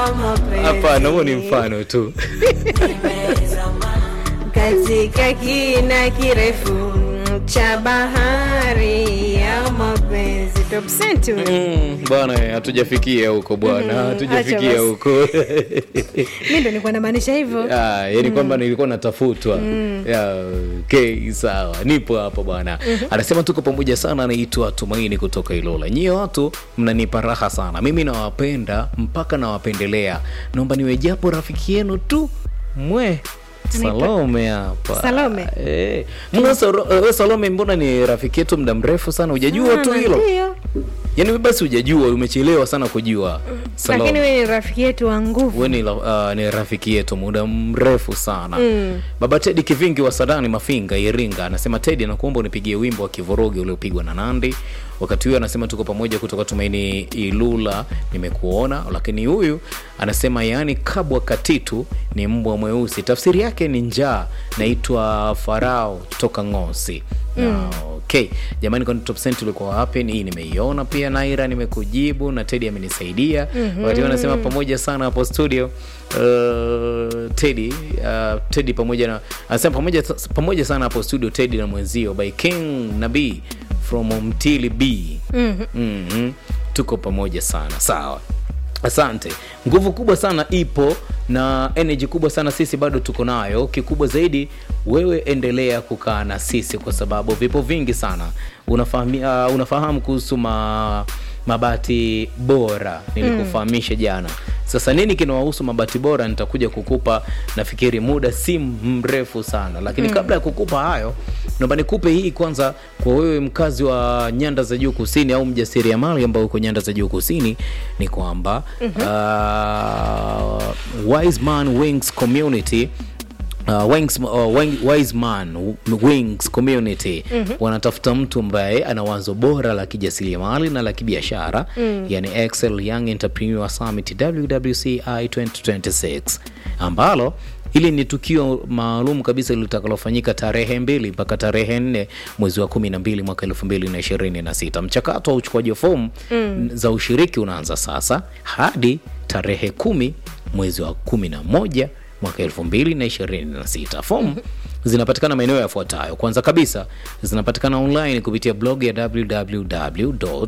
ya mapenzi. hapana huo ni mfano tu katika kina kirefu cha bahari ya mapenzi top cent huyo. Mm, bwana hatujafikia huko bwana Mm, acha hatujafikia basi. huko mi ndo nilikuwa namaanisha hivyo Ah, yani kwamba nilikuwa natafutwa Ya, okay, sawa nipo hapa bwana anasema tuko pamoja sana anaitwa tumaini kutoka ilola nyie watu mnanipa raha sana mimi nawapenda mpaka nawapendelea naomba niwe japo rafiki yenu tu mwe salome hapa Salome? Eh, mbona Saro- eh, we salome mbona ni rafiki yetu muda mrefu sana hujajua tu Sana, hilo ndio. yaani we basi hujajua umechelewa sana kujua Salome. lakini we ni rafiki yetu wa nguvu we ni, la- uh, ni rafiki yetu muda mrefu sana mm. baba tedi kivingi wa sadani mafinga iringa anasema tedi anakuomba unipigie wimbo wa kivurugi uliopigwa na nandi wakati huyo anasema tuko pamoja kutoka tumaini ilula nimekuona lakini huyu anasema yaani kabwa katitu ni mbwa mweusi tafsiri yake ni njaa naitwa farao toka ngosi mm. okay jamani kwani top cent ulikuwa wapi hii nimeiona pia naira nimekujibu na tedi amenisaidia mm-hmm. wakati huo anasema pamoja sana hapo studio uh, tedi uh, tedi pamoja na anasema pamoja, pamoja sana hapo studio tedi na mwenzio by king nabii from mtili b mm-hmm. Mm-hmm. tuko pamoja sana sawa asante nguvu kubwa sana ipo na energy kubwa sana sisi bado tuko nayo kikubwa zaidi wewe endelea kukaa na sisi kwa sababu vipo vingi sana unafahamu, uh, unafahamu kuhusu ma, mabati bora nilikufahamisha jana sasa nini kinawahusu mabati bora nitakuja kukupa nafikiri muda si mrefu sana lakini mm. kabla ya kukupa hayo naomba nikupe hii kwanza kwa wewe mkazi wa nyanda za juu kusini au mjasiriamali ambao uko nyanda za juu kusini ni kwamba mm-hmm. uh, wise man wings community Uh, wings, uh, Wing- wise man wings community mm-hmm. wanatafuta mtu ambaye ana wazo bora la kijasiriamali na la kibiashara mm. yani excel young entrepreneur summit wwci 2026 ambalo hili ni tukio maalum kabisa litakalofanyika tarehe mbili mpaka tarehe nne mwezi wa kumi na mbili mwaka elfu mbili na ishirini na sita mchakato wa uchukuaji wa fomu mm. za ushiriki unaanza sasa hadi tarehe kumi mwezi wa kumi na moja mwaka elfu mbili na ishirini na sita fomu mm-hmm. zinapatikana maeneo yafuatayo kwanza kabisa zinapatikana online kupitia blog ya www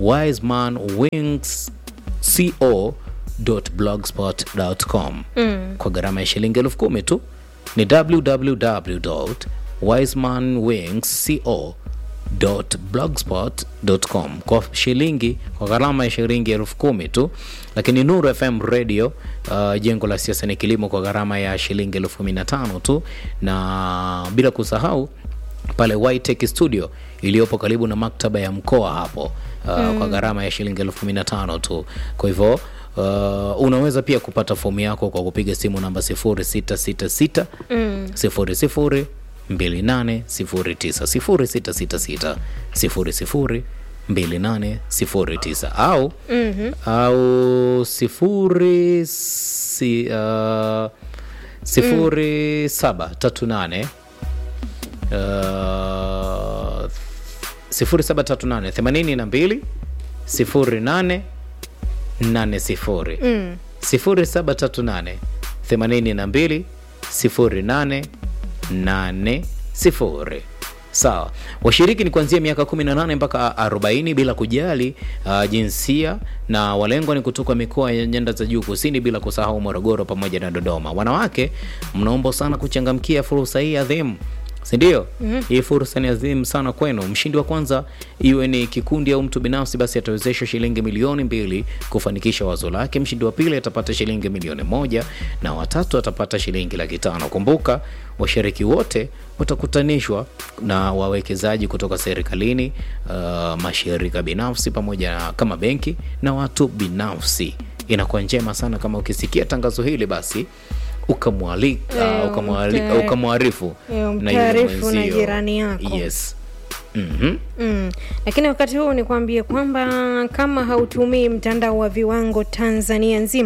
wisemanwingsco blogspot.com mm. kwa gharama ya shilingi elfu kumi tu ni www wisemanwingsco blogspot.com kwa shilingi kwa gharama ya shilingi elfu kumi tu lakini nuru fm radio uh, jengo la siasa ni kilimo kwa gharama ya shilingi elfu kumi na tano tu na bila kusahau pale Whitech studio iliyopo karibu na maktaba ya mkoa hapo uh, mm. kwa gharama ya shilingi elfu kumi na tano tu kwa hivyo Uh, unaweza pia kupata fomu yako kwa kupiga simu namba 0666 mm. 00 2809 0666 2809 au mm-hmm. au sifuri si, uh, sifuri saba tatu nane uh, sifuri saba tatu nane themanini na mbili sifuri nane nane sifuri sifuri saba tatu nane themanini na mbili sifuri nane nane sifuri sawa washiriki ni kuanzia miaka 18 mpaka 40 bila kujali uh, jinsia na walengwa ni kutoka mikoa ya nyanda za juu kusini bila kusahau morogoro pamoja na dodoma wanawake mnaomba sana kuchangamkia fursa hii adhimu sindio mm-hmm. hii fursa ni adhimu sana kwenu mshindi wa kwanza iwe ni kikundi au mtu binafsi basi atawezeshwa shilingi milioni mbili kufanikisha wazo lake mshindi wa pili atapata shilingi milioni moja na watatu atapata shilingi laki tano kumbuka washiriki wote watakutanishwa na wawekezaji kutoka serikalini uh, mashirika binafsi pamoja na kama benki na watu binafsi inakuwa njema sana kama ukisikia tangazo hili basi ukamwalika Eh, ukamwali- umta- ukamwarifu eh, na yule umtaarifu na mwenzio. jirani yako. yes mm-hmm. Mm. Lakini wakati huu nikwambie kwamba kama hautumii mtandao wa viwango Tanzania nzima,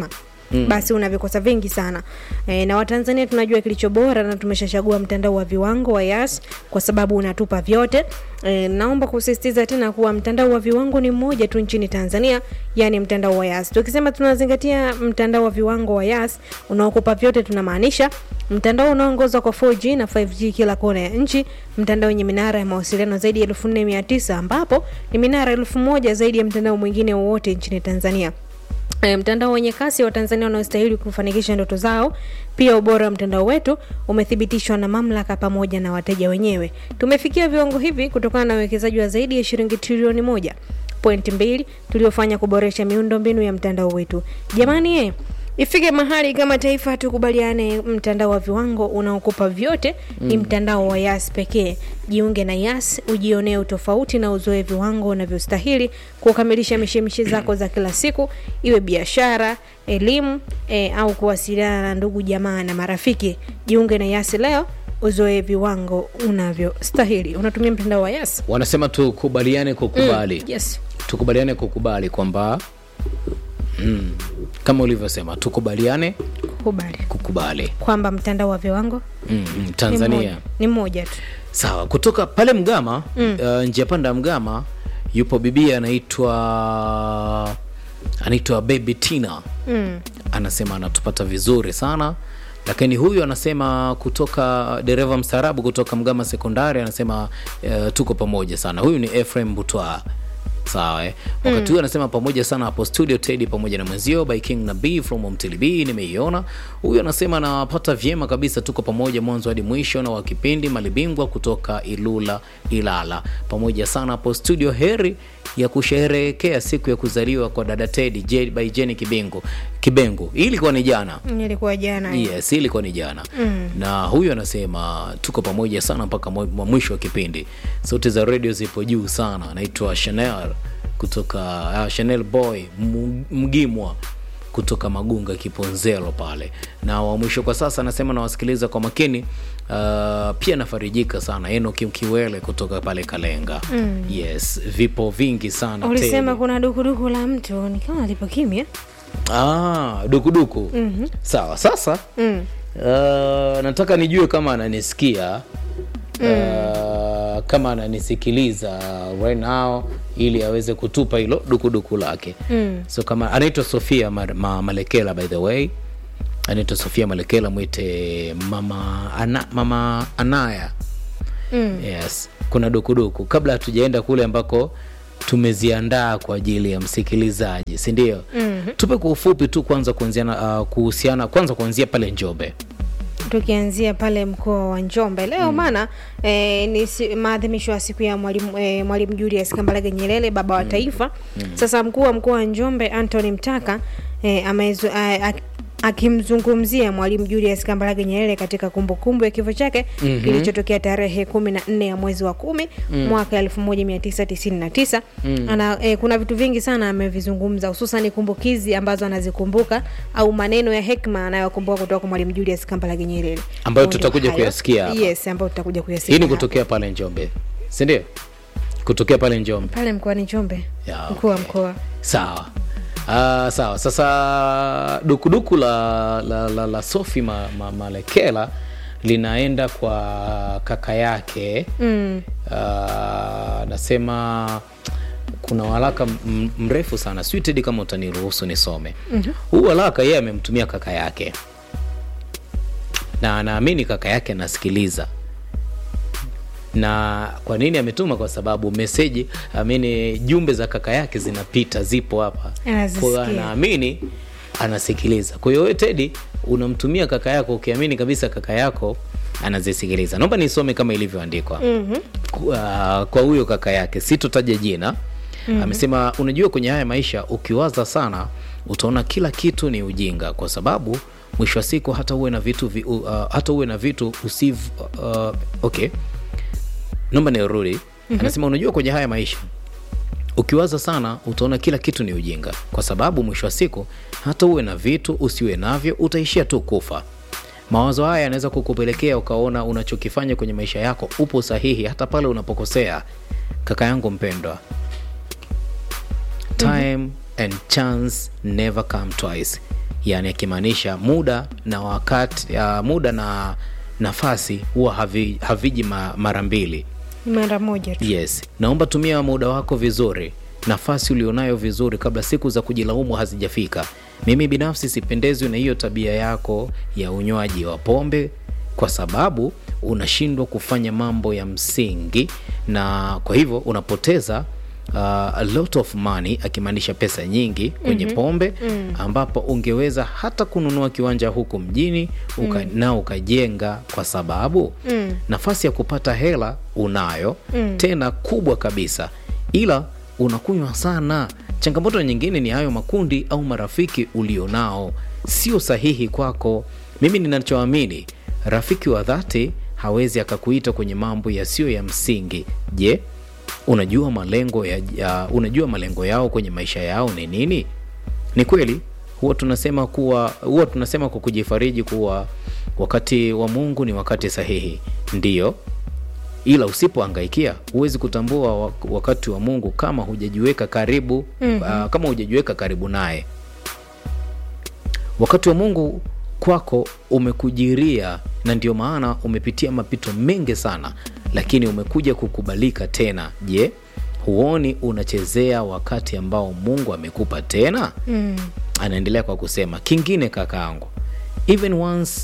mm. basi una vikosa vingi sana e, na watanzania tunajua kilicho bora na tumeshachagua mtandao wa viwango wa yas kwa sababu unatupa vyote e, naomba kusisitiza tena kuwa mtandao wa viwango ni mmoja tu nchini tanzania yani mtandao wa yas tukisema tunazingatia mtandao wa viwango wa yas unaokupa vyote tunamaanisha mtandao unaoongozwa kwa 4G na 5G kila kona ya nchi, mtandao wenye minara ya mawasiliano zaidi ya 4900 ambapo ni minara elfu moja zaidi ya mtandao mwingine wowote nchini Tanzania. E, mtandao wenye kasi wa Tanzania wanaostahili kufanikisha ndoto zao. Pia ubora wa mtandao wetu umethibitishwa na mamlaka pamoja na wateja wenyewe. Tumefikia viwango hivi kutokana na uwekezaji wa zaidi ya shilingi trilioni moja pointi mbili tuliofanya kuboresha miundombinu ya mtandao wetu. Jamani eh, ifike mahali kama taifa tukubaliane, mtandao wa viwango unaokupa vyote ni mtandao wa Yas pekee. Jiunge na Yas ujionee utofauti na uzoe viwango unavyostahili kukamilisha mishemishe zako za kila siku, iwe biashara, elimu e, au kuwasiliana na ndugu jamaa na marafiki. Jiunge na Yas leo uzoe viwango unavyostahili. Unatumia mtandao wa Yas? wanasema tukubaliane kukubali Yes. tukubaliane kukubali kwamba mm, kama ulivyosema tukubaliane Kubali kukubali kwamba mtandao wa viwango mm, mm, ni tanzania mmoja- ni mmoja tu. sawa kutoka pale mgama mm. uh, njia panda ya mgama yupo bibia anaitwa anaitwa baby tina Mm. anasema anatupata vizuri sana lakini huyu anasema kutoka dereva mstaarabu kutoka mgama sekondari anasema uh, tuko pamoja sana huyu ni efrem butwa sawa eh? wakati huyu anasema pamoja sana hapo studio tedi pamoja na mwenzio by king na b from mtlb nimeiona huyu anasema anapata vyema kabisa tuko pamoja mwanzo hadi mwisho na wa kipindi malibingwa kutoka ilula ilala pamoja sana hapo studio heri ya kusherehekea siku ya kuzaliwa kwa dada tedi J- by jeni kibengo kibengo hii ilikuwa ni jana Nilikuwa jana yes hii ilikuwa ni jana mm. na huyu anasema tuko pamoja sana mpaka mwa- mwa mwisho wa kipindi sauti za redio zipo juu sana anaitwa chanel kutoka uh, chanel boy Mu- mgimwa kutoka magunga kiponzelo pale na wa mwisho kwa sasa anasema nawasikiliza kwa makini uh, pia nafarijika sana enoki mkiwele kutoka pale kalenga mm. yes vipo vingi sana ulisema tele. kuna dukuduku la mtu ni kama lipo kimya ah, dukuduku mm-hmm. sawa sasa mm. Uh, nataka nijue kama ananisikia uh, kama ananisikiliza right now ili aweze kutupa hilo dukuduku lake mm. so kama anaitwa sofia ma, ma, malekela by the way anaitwa sofia malekela mwite mama, ana, mama anaya Mm. yes kuna dukuduku kabla hatujaenda kule ambako tumeziandaa kwa ajili ya msikilizaji si ndio mm-hmm. tupe kwa ufupi tu kwanza kuanziana uh, kuhusiana kwanza kuanzia pale njobe tukianzia pale mkoa wa njombe leo maana eh, ni si, maadhimisho ya siku ya mwalimu eh, mwalimu julius kambarage nyerere baba wa taifa sasa mkuu wa mkoa wa njombe antony mtaka eh, amezu, a, a, akimzungumzia mwalimu julius kambarage nyerere katika kumbukumbu ya kifo chake mm-hmm. kilichotokea tarehe kumi na nne ya mwezi wa kumi mm. mwaka elfu moja mia tisa tisini na tisa mm. ana eh, kuna vitu vingi sana amevizungumza hususan kumbukizi ambazo anazikumbuka au maneno ya hekma anayokumbuka kutoka kwa mwalimu julius kambarage nyerere Ambayo Ndio tutakuja hayo. kuyasikia hapa. yes ambayo tutakuja kuyasikia hii ni hapa. kutokea pale njombe si ndio kutokea pale njombe pale mkoani njombe Ya, mkuu wa okay. mkoa sawa Uh, sawa sasa dukuduku la, la, la, la sofi ma, ma, malekela linaenda kwa kaka yake mm. uh, nasema kuna waraka m- mrefu sana sijui tedi kama utaniruhusu nisome mm-hmm. huu waraka yeye amemtumia kaka yake na anaamini kaka yake anasikiliza na kwa nini ametuma kwa sababu meseji amini jumbe za kaka yake zinapita zipo hapa Anazisikia. Kwa hiyo anaamini anasikiliza kwa hiyo wewe tedi unamtumia kaka yako ukiamini kabisa kaka yako anazisikiliza naomba nisome kama ilivyoandikwa mm-hmm. kwa kwa huyo kaka yake sitotaja jina mm-hmm. amesema unajua kwenye haya maisha ukiwaza sana utaona kila kitu ni ujinga kwa sababu mwisho wa siku hata uwe na vitu vi, uh, hata uwe na vitu usiv uh, okay naomba nirudi mm-hmm. anasema unajua kwenye haya maisha ukiwaza sana utaona kila kitu ni ujinga kwa sababu mwisho wa siku hata uwe na vitu usiwe navyo utaishia tu kufa mawazo haya yanaweza kukupelekea ukaona unachokifanya kwenye maisha yako upo sahihi hata pale unapokosea kaka yangu mpendwa time and chance never come twice yani akimaanisha muda na wakati uh, muda na nafasi huwa havi, haviji ma, mara mbili Ni mara moja tu yes naomba tumia muda wako vizuri nafasi ulionayo vizuri kabla siku za kujilaumu hazijafika mimi binafsi sipendezwi na hiyo tabia yako ya unywaji wa pombe kwa sababu unashindwa kufanya mambo ya msingi na kwa hivyo unapoteza uh, a lot of money akimaanisha pesa nyingi kwenye mm-hmm. pombe mm. ambapo ungeweza hata kununua kiwanja huku mjini uka, mm. na ukajenga kwa sababu mm. nafasi ya kupata hela unayo mm. tena kubwa kabisa ila unakunywa sana changamoto nyingine ni hayo makundi au marafiki ulionao sio sahihi kwako mimi ninachoamini rafiki wa dhati hawezi akakuita kwenye mambo yasiyo ya msingi je unajua malengo ya, ya unajua malengo yao kwenye maisha yao ni nini ni kweli huwa tunasema kuwa huwa tunasema kwa kujifariji kuwa wakati wa mungu ni wakati sahihi ndiyo ila usipoangaikia huwezi kutambua wa- wakati wa mungu kama hujajiweka karibu mm-hmm. uh, kama hujajiweka karibu naye wakati wa mungu kwako umekujiria na ndio maana umepitia mapito mengi sana lakini umekuja kukubalika tena je huoni unachezea wakati ambao mungu amekupa tena mm. anaendelea kwa kusema kingine kakaangu even once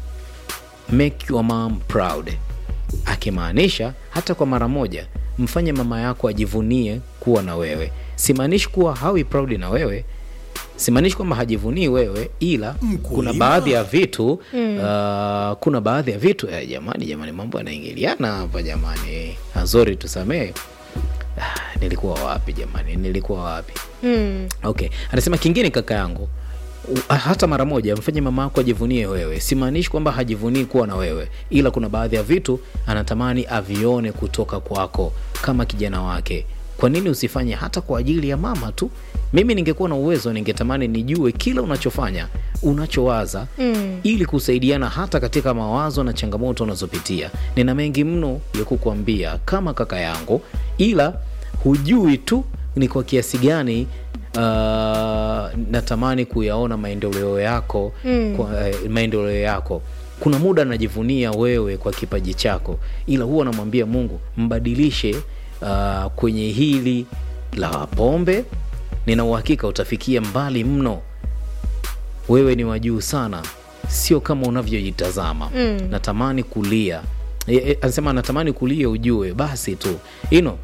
make your mom proud akimaanisha hata kwa mara moja mfanye mama yako ajivunie kuwa na wewe simaanishi kuwa hawi proud na wewe simaanishi kwamba hajivunii wewe ila kuna baadhi ya vitu mm. uh, kuna baadhi ya vitu eh, jamani jamani mambo yanaingiliana hapa jamani azori tusamee ah, nilikuwa wapi jamani nilikuwa wapi Mm. okay anasema kingine kaka yangu u- hata mara moja mfanye mama yako ajivunie wewe simaanishi kwamba hajivunii kuwa na wewe ila kuna baadhi ya vitu anatamani avione kutoka kwako kama kijana wake kwa nini usifanye hata kwa ajili ya mama tu mimi ningekuwa na uwezo ningetamani nijue kila unachofanya unachowaza Mm. ili kusaidiana hata katika mawazo na changamoto unazopitia nina mengi mno ya kukuambia kama kaka yangu ila hujui tu ni kwa kiasi gani uh, natamani kuyaona maendeleo yako Mm. kwa, eh, maendeleo yako kuna muda najivunia wewe kwa kipaji chako ila huwa namwambia mungu mbadilishe uh, kwenye hili la pombe nina uhakika utafikia mbali mno wewe ni wajuu sana sio kama unavyojitazama Mm. natamani kulia E, e, anasema natamani kulia ujue basi tu ino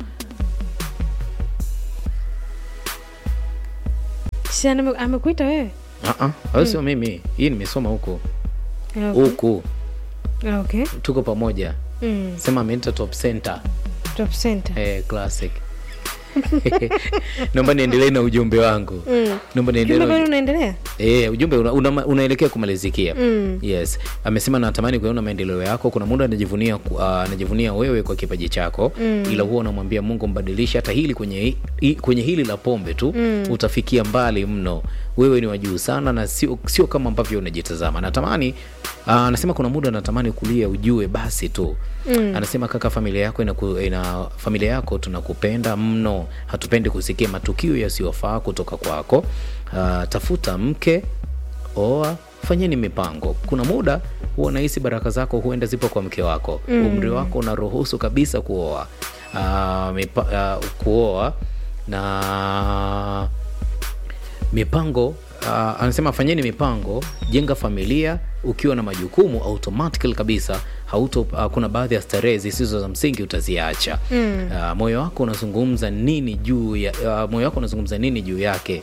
Si ame- amekuita wewe au sio mimi hii nimesoma huko okay. huku okay. tuko pamoja mm. sema ameita top center top center eh, classic naomba niendelee na ujumbe wangu Mm. naomba niendelee Jumbe na bado uju- unaendelea Eh, ujumbe una, una, unaelekea kumalizikia Mm. yes amesema natamani kuona maendeleo yako kuna muda anajivunia ku- ah, anajivunia wewe kwa kipaji chako Mm. ila huwa unamwambia mungu mbadilishe hata hili kwenye, hi- hi, kwenye hili la pombe tu Mm. utafikia mbali mno wewe ni wajuu sana na sio, sio kama ambavyo unajitazama natamani ah, anasema kuna muda natamani kulia ujue basi tu Mm. anasema kaka familia yako ina, ina familia yako tunakupenda mno hatupendi kusikia matukio yasiyofaa kutoka kwako uh, tafuta mke oa fanyeni mipango kuna muda huwa nahisi baraka zako huenda zipo kwa mke wako mm. umri wako unaruhusu kabisa kuoa uh, mipa, uh, kuoa na mipango uh, anasema fanyeni mipango jenga familia ukiwa na majukumu automatically kabisa hauto uh, kuna baadhi ya starehe zisizo za msingi utaziacha Mm. uh, moyo wako unazungumza nini juu ya uh, moyo wako unazungumza nini juu yake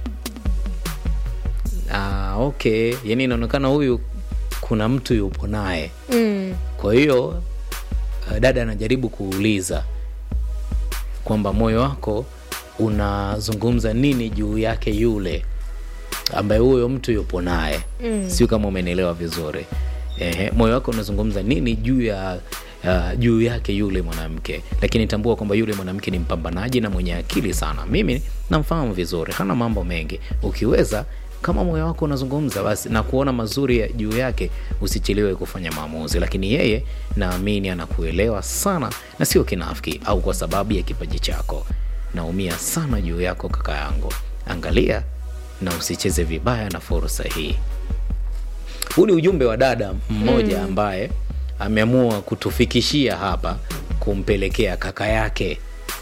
uh, okay yani inaonekana huyu kuna mtu yupo naye mm. kwa hiyo uh, dada anajaribu kuuliza kwamba moyo wako unazungumza nini juu yake yule ambaye huyo mtu yupo naye Mm. sio kama umenielewa vizuri Ehe, moyo wako unazungumza nini juu ya uh, juu yake yule mwanamke lakini tambua kwamba yule mwanamke ni mpambanaji na mwenye akili sana mimi namfahamu vizuri hana mambo mengi ukiweza kama moyo wako unazungumza basi na kuona mazuri ya juu yake usichelewe kufanya maamuzi lakini yeye naamini anakuelewa sana na sio kinafiki au kwa sababu ya kipaji chako naumia sana juu yako kaka yangu angalia na usicheze vibaya na fursa hii huu ni ujumbe wa dada mmoja mm. ambaye ameamua kutufikishia hapa kumpelekea kaka yake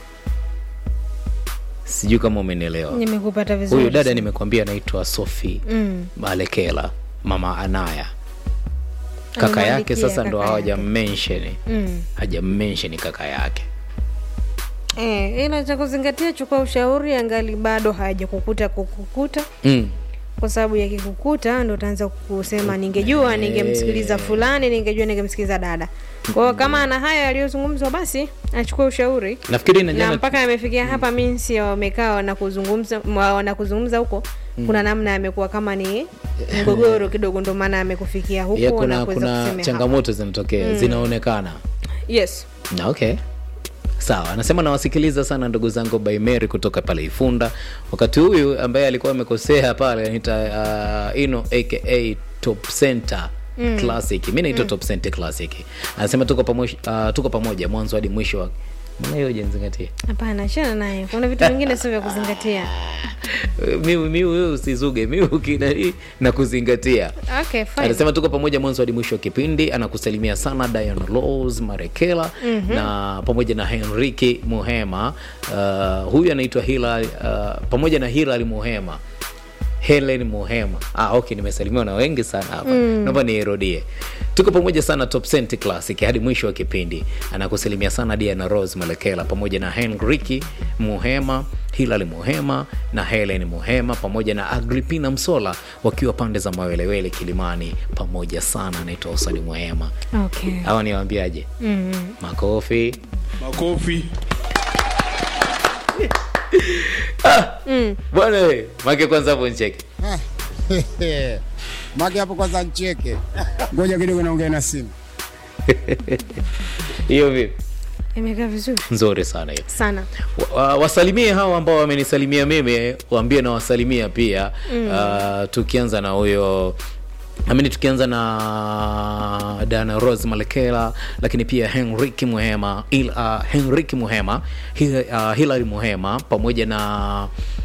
sijui kama umenielewa nimekupata vizuri huyu dada nimekwambia anaitwa sofi Mm. malekela mama anaya kaka yake Amemwandikia sasa ndo kaka hawaja yake. mensheni Mm. hajamensheni kaka yake Eh, ila cha kuzingatia, chukua ushauri angali bado hajakukuta kukukuta, mm. kwa sababu yakikukuta ndo utaanza kusema ningejua, ningemsikiliza fulani, ningejua, ningemsikiliza dada. Kwa hiyo kama ana haya yaliyozungumzwa, basi achukue ushauri nafikiri na na jana mpaka amefikia hapa minsi wamekaa na kuzungumza mwa- na kuzungumza huko kuna namna amekuwa kama ni mgogoro kidogo, ndo maana amekufikia huko ya na kuna, kuweza kuna kusemea changamoto zinatokea zinaonekana hapa. Yes. Na okay sawa anasema nawasikiliza sana ndugu zangu by Mary kutoka pale ifunda wakati huyu ambaye alikuwa amekosea pale anaita uh, ino aka top center mm. classic mi naitwa top center classic anasema tuko pamoja, uh, tuko pamoja mwanzo hadi mwisho wa mbona hiyo jenzingatia Hapana, achana naye. Kuna vitu vingine sio vya kuzingatia. mi mi wewe usizuge mi ukinani na kuzingatia Okay, fine. anasema tuko pamoja mwanzo hadi mwisho wa kipindi anakusalimia sana Diana Laws Marekela mm-hmm. na pamoja na Henriki Muhema uh, huyu anaitwa Hilal uh, pamoja na Hilal Muhema Helen Muhema. Ah, okay, nimesalimiwa na wengi sana hapa. Mm. Naomba nirudie. Tuko pamoja sana Top Cent Classic hadi mwisho wa kipindi. Anakusalimia sana Diana Rose Malekela pamoja na Henriki Muhema, Hilal Muhema na Helen Muhema pamoja na Agripina Msola wakiwa pande za Mawelewele Kilimani pamoja sana. Anaitwa Osani Muhema. Okay. Hawa niwaambiaje? Mm. Makofi. makofi Bwana we, make kwanza hapo nicheke. Maki hapo kwanza ncheke. Ngoja kidogo naongea na simu. Hiyo vipi? Imekaa vizuri Nzuri sana hiyo. sana. Wa- wa- wasalimie hawa ambao wamenisalimia mimi waambie na wasalimia pia mm. uh, tukianza na huyo amini tukianza na dana rose malekela lakini pia henrik muhema Il, uh, henrik muhema Hil, uh, hilary muhema pamoja na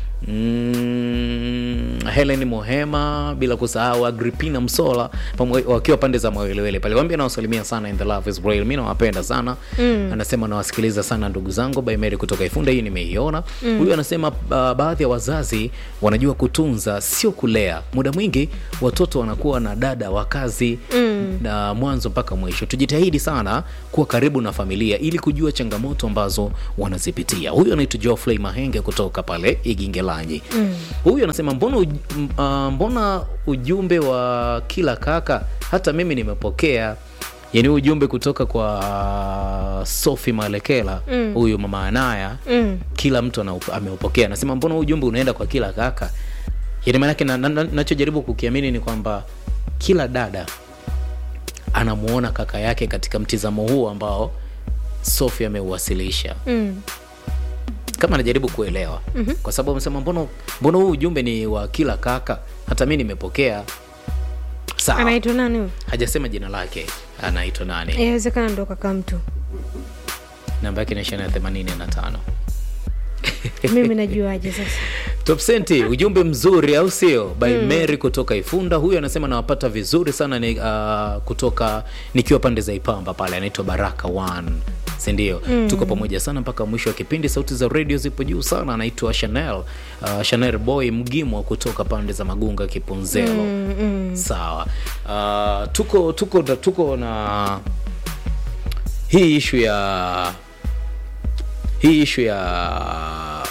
Mm, helen muhema bila kusahau agripina msola pamoja wakiwa pande za mawelewele pale wambia nawasalimia sana in the love is real mi nawapenda sana mm. anasema nawasikiliza sana ndugu zangu by Mary kutoka ifunda hii nimeiona huyu anasema uh, baadhi ya wazazi wanajua kutunza sio kulea muda mwingi watoto wanakuwa na dada wa kazi mm. na mwanzo mpaka mwisho tujitahidi sana kuwa karibu na familia ili kujua changamoto ambazo wanazipitia huyu anaitwa Geoffrey mahenge kutoka pale igingelanyi mm. huyu anasema mbona, uj, m- uh, mbona ujumbe wa kila kaka hata mimi nimepokea yani ujumbe kutoka kwa sofi malekela huyu mama anaya Mm. kila mtu anaup- ameupokea anasema mbona huu ujumbe unaenda kwa kila kaka yani maanake na- na- na- nachojaribu kukiamini ni kwamba kila dada anamuona kaka yake katika mtizamo huu ambao sofi ameuwasilisha Mm. kama anajaribu kuelewa mm-hmm. kwa sababu amesema mbona mbona huu ujumbe ni wa kila kaka hata mi nimepokea sawa Anaitwa nani huyu? hajasema jina lake anaitwa nani Inawezekana ndo kaka mtu. namba yake inaishia na themanini na tano Mimi najuaje sasa? Top Senti, ujumbe mzuri au sio? By Mary kutoka Ifunda. Huyu anasema nawapata vizuri sana ni, uh, kutoka nikiwa pande za Ipamba pale, anaitwa Baraka One si ndio? Tuko pamoja sana mpaka mwisho wa kipindi. Sauti za radio zipo juu sana. Anaitwa Chanel uh, Chanel Boy Mgimwa kutoka pande za Magunga Kipunzelo. Sawa. Uh, tuko tuko tuko na hii ishu ya hii ishu ya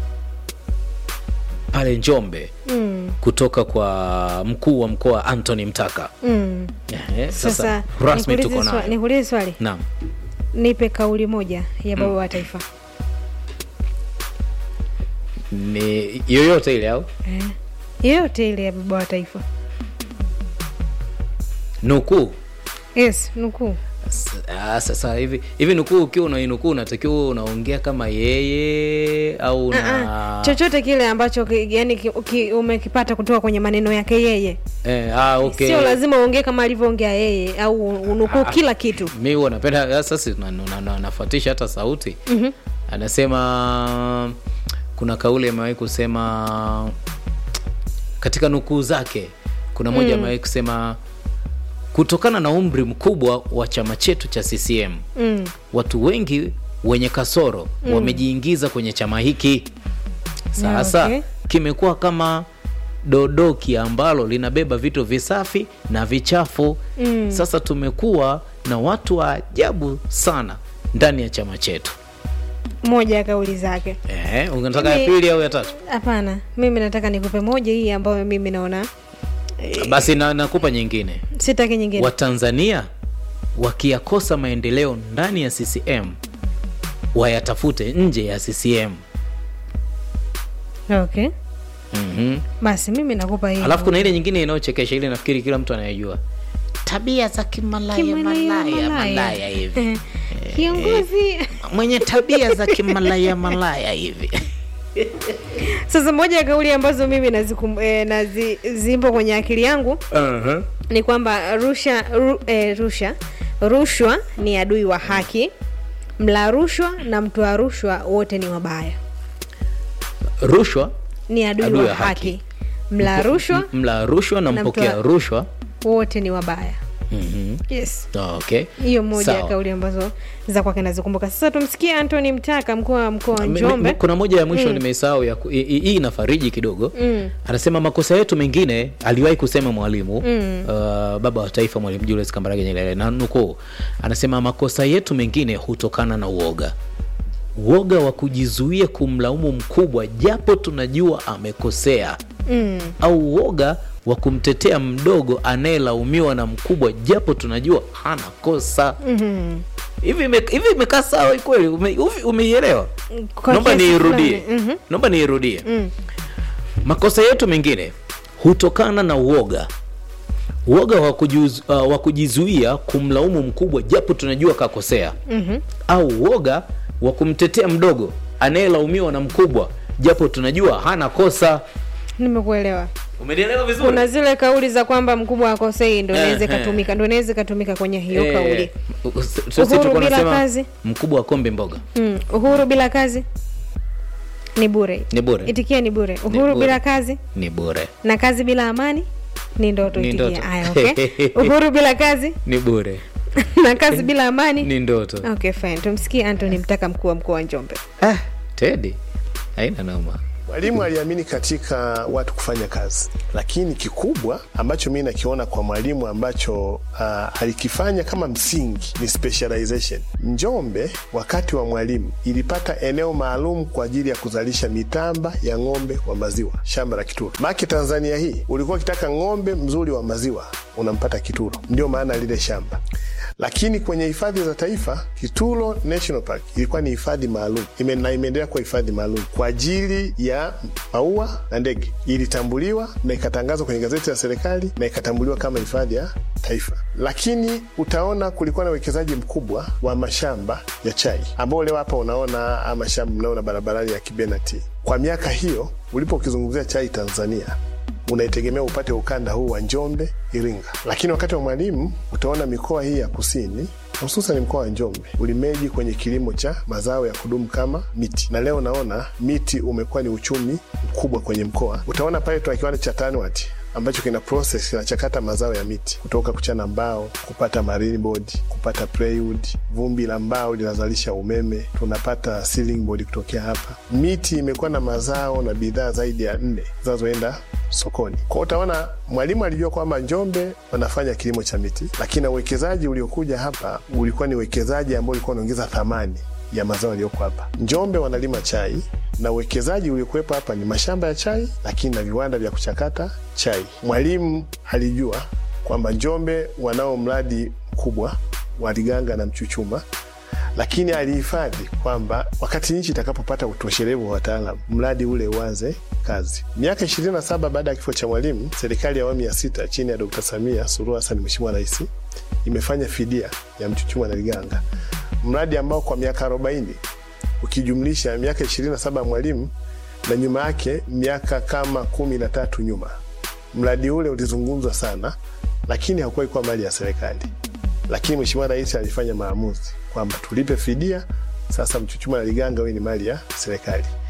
pale Njombe Mm. kutoka kwa mkuu wa mkoa Anthony Mtaka. Mm. Ehe, Sasa sasa rasmi nikuulize tuko swa- naye. nikuulize swali, Naam. nipe kauli moja ya baba wa taifa. Ni yoyote ile au Eh. Yoyote ile ya baba wa taifa. nukuu Yes, nukuu. S- ah, sasa hivi hivi nukuu ukiwa unainukuu unatakiwa uwe unaongea kama yeye au Ah, na ah. Chochote kile ambacho ki, yani ki, ki, umekipata kutoka kwenye maneno yake yeye. eh, ah, okay. Sio lazima uongee kama alivyoongea yeye au unukuu kila kitu. mi huwa napenda sasa na- na- na- nafuatisha hata sauti mm-hmm. anasema kuna kauli amewahi kusema katika nukuu zake kuna moja amewahi kusema kutokana na umri mkubwa wa chama chetu cha CCM mm. watu wengi wenye kasoro wamejiingiza kwenye chama hiki sasa Okay. kimekuwa kama dodoki ambalo linabeba vitu visafi na vichafu Mm. sasa tumekuwa na watu wa ajabu sana ndani ya chama chetu moja ya kauli zake Ehe, unataka ya Mimi- pili au ya tatu hapana mimi nataka nikupe moja hii ambayo mimi naona basi na, nakupa nyingine sitaki nyingine watanzania wakiyakosa maendeleo ndani ya ccm wayatafute nje ya ccm okay mm-hmm. basi mimi nakupa hii alafu kuna ile nyingine inayochekesha ile nafikiri kila mtu anayejua tabia za kimalaya Kimalaya, malaya malaya. malaya hivi kiongozi mwenye tabia za kimalaya malaya hivi sasa moja ya kauli ambazo mimi nazikum, eh, nazi, zimpo kwenye akili yangu uh-huh. ni kwamba rusha ru, eh, rusha rushwa ni adui wa haki mla rushwa na mtoa rushwa wote ni wabaya rushwa ni adui, Adui wa wa haki. haki mla rushwa m- mla rushwa na na mpokea mtoa- rushwa wote ni wabaya mm-hmm. yes okay hiyo moja ya Sawa. kauli ambazo za kwake nazikumbuka sasa tumsikie antony mtaka mkuu wa mkoa wa Mi- mi- njombe kuna moja ya mwisho nimeisahau ya ku- hii hii inafariji kidogo Mm. anasema makosa yetu mengine aliwahi kusema mwalimu Mm. uh, baba wa taifa mwalimu julius kambarage nyerere na nukuu anasema makosa yetu mengine hutokana na uoga uoga wa kujizuia kumlaumu mkubwa japo tunajua amekosea mm. au uoga wa kumtetea mdogo anayelaumiwa na mkubwa japo tunajua hana kosa mm-hmm. hivi ime- hivi imekaa sawa kweli Ume- uvi- umeielewa Kwa naomba kiasi niirudie fulani, mhm. naomba niirudie Mm. makosa yetu mengine hutokana na uoga uoga wa kujuz, uh, wa kujizuia kumlaumu mkubwa japo tunajua kakosea Mhm. au uoga wa kumtetea mdogo anayelaumiwa na mkubwa japo tunajua hana kosa nimekuelewa umenielewa vizuri kuna zile kauli za kwamba mkubwa akosei ndo inaweza Ehe. ikatumika ndo inaweza ikatumika kwenye hiyo Eh, kauli u- s- sisi Uhuru tulikuwa bila tunasema kazi. mkubwa akombe mboga mm. uhuru bila kazi ni bure ni bure itikia ni bure uhuru bure. bila kazi ni bure na kazi bila amani ni ndoto Ni itikia ndoto. aya okay uhuru bila kazi ni bure na kazi bila amani ni ndoto okay fine tumsikie antony mtaka mkuu wa mkoa wa njombe ah, tedi haina noma Mwalimu aliamini katika watu kufanya kazi, lakini kikubwa ambacho mi nakiona kwa mwalimu ambacho uh, alikifanya kama msingi ni specialization. Njombe wakati wa mwalimu ilipata eneo maalum kwa ajili ya kuzalisha mitamba ya ng'ombe wa maziwa, shamba la Kituro. Maki Tanzania hii ulikuwa ukitaka ng'ombe mzuri wa maziwa unampata Kituro, ndio maana lile shamba lakini kwenye hifadhi za taifa Kitulo National Park ilikuwa ni hifadhi maalum ime, na imeendelea kuwa hifadhi maalum kwa ajili ya maua na ndege. Ilitambuliwa na ikatangazwa kwenye gazeti la serikali na ikatambuliwa kama hifadhi ya taifa. Lakini utaona kulikuwa na uwekezaji mkubwa wa mashamba ya chai ambao leo hapa unaona haya mashamba mnaona barabarani ya Kibenati. Kwa miaka hiyo ulipo ukizungumzia chai Tanzania unaitegemea upate ukanda huu wa Njombe, Iringa. Lakini wakati wa Mwalimu utaona mikoa hii ya kusini hususan mkoa wa Njombe ulimeji kwenye kilimo cha mazao ya kudumu kama miti, na leo naona miti umekuwa ni uchumi mkubwa kwenye mkoa. Utaona pale tuna kiwanda cha Tanwat ambacho kina process kinachakata mazao ya miti kutoka kuchana mbao kupata marine board, kupata plywood. Vumbi la mbao linazalisha umeme, tunapata ceiling board kutokea hapa. Miti imekuwa na mazao na bidhaa zaidi ya nne zinazoenda sokoni. Kwa utaona Mwalimu alijua kwamba Njombe wanafanya kilimo cha miti, lakini na uwekezaji uliokuja hapa ulikuwa ni uwekezaji ambao ulikuwa unaongeza thamani ya mazao yaliyoko hapa. Njombe wanalima chai na uwekezaji uliokuwepo hapa ni mashamba ya chai, lakini na viwanda vya kuchakata chai. Mwalimu alijua kwamba Njombe wanao mradi mkubwa wa Liganga na Mchuchuma lakini alihifadhi kwamba wakati nchi itakapopata utoshelevu wa wataalam mradi ule uanze kazi. Miaka 27 baada ya kifo cha Mwalimu, serikali ya awamu ya sita chini ya Dkt. Samia Suluhu Hassan, Mheshimiwa Rais, imefanya fidia ya Mchuchuma na Liganga, mradi ambao kwa miaka 40 ukijumlisha miaka 27 ya Mwalimu na nyuma yake miaka kama kumi na tatu nyuma, mradi ule ulizungumzwa sana, lakini hakuwahi kuwa mali ya serikali lakini Mheshimiwa Rais alifanya maamuzi kwamba tulipe fidia, sasa Mchuchuma na Liganga wewe ni mali ya serikali.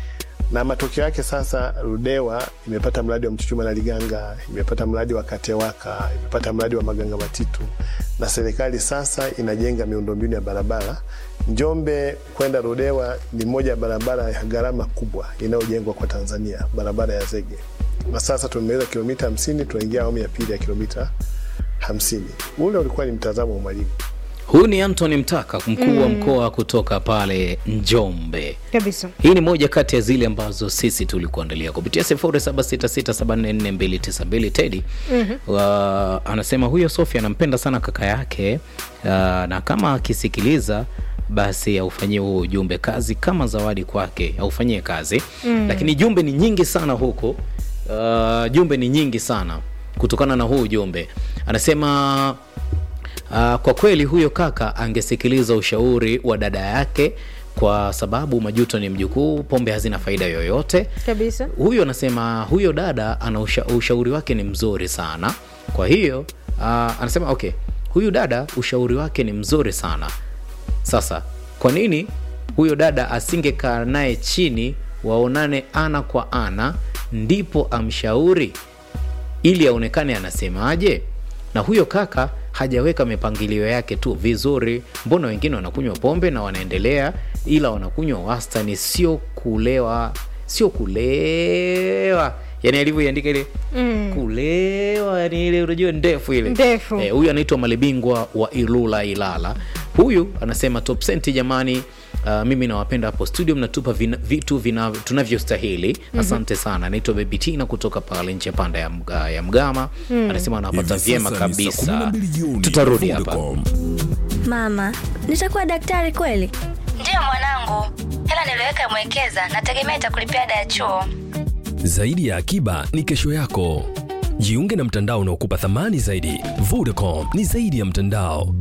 na matokeo yake sasa Ludewa imepata mradi wa Mchuchuma na Liganga, imepata mradi wa Katewaka, imepata mradi wa Maganga Matitu, na serikali sasa inajenga miundombinu ya barabara. Njombe kwenda Ludewa ni moja ya barabara ya gharama kubwa inayojengwa kwa Tanzania, barabara ya zege, na sasa tumemaliza kilomita hamsini, tunaingia awamu ya pili ya kilomita hamsini. Ule ulikuwa ni mtazamo wa mwalimu. Huyu ni Anthony Mtaka, mkuu wa mkoa kutoka pale Njombe. kabisa Hii ni moja kati ya zile ambazo sisi tulikuandalia kupitia 0766744292 Teddy wa, anasema huyo Sofia anampenda sana kaka yake uh, na kama akisikiliza basi aufanyie huo ujumbe kazi kama zawadi kwake, aufanyie kazi lakini jumbe ni nyingi sana huko. Uh, jumbe ni nyingi sana kutokana na huu ujumbe anasema Uh, kwa kweli huyo kaka angesikiliza ushauri wa dada yake kwa sababu majuto ni mjukuu, pombe hazina faida yoyote. kabisa Huyo anasema huyo dada ana usha, ushauri wake ni mzuri sana. Kwa hiyo uh, anasema okay, huyu dada ushauri wake ni mzuri sana. Sasa kwa nini huyo dada asingekaa naye chini waonane ana kwa ana, ndipo amshauri ili aonekane anasemaje? Na huyo kaka hajaweka mipangilio yake tu vizuri. Mbona wengine wanakunywa pombe na wanaendelea, ila wanakunywa wastani, sio kulewa, sio kulewa, yani alivyoiandika ile mm. kulewa, yani ile unajua ndefu ile Ndefu. Eh, huyu anaitwa Malibingwa wa Ilula Ilala. Huyu anasema top senti jamani. Uh, mimi nawapenda hapo studio, mnatupa vina, vitu vina, tunavyostahili. Asante sana. Anaitwa Baby Tina kutoka pale nje panda ya, Mga- ya Mgama. Anasema anawapata Hivi vyema sasa ni saa kabisa. 12 jioni Tutarudi na hapa. Vodacom. Mama, nitakuwa daktari kweli? Ndiyo mwanangu, hela niliweka mwekeza, nategemea itakulipia ada ya chuo. Zaidi ya akiba ni kesho yako. Jiunge na mtandao unaokupa thamani zaidi. Vodacom ni zaidi ya mtandao.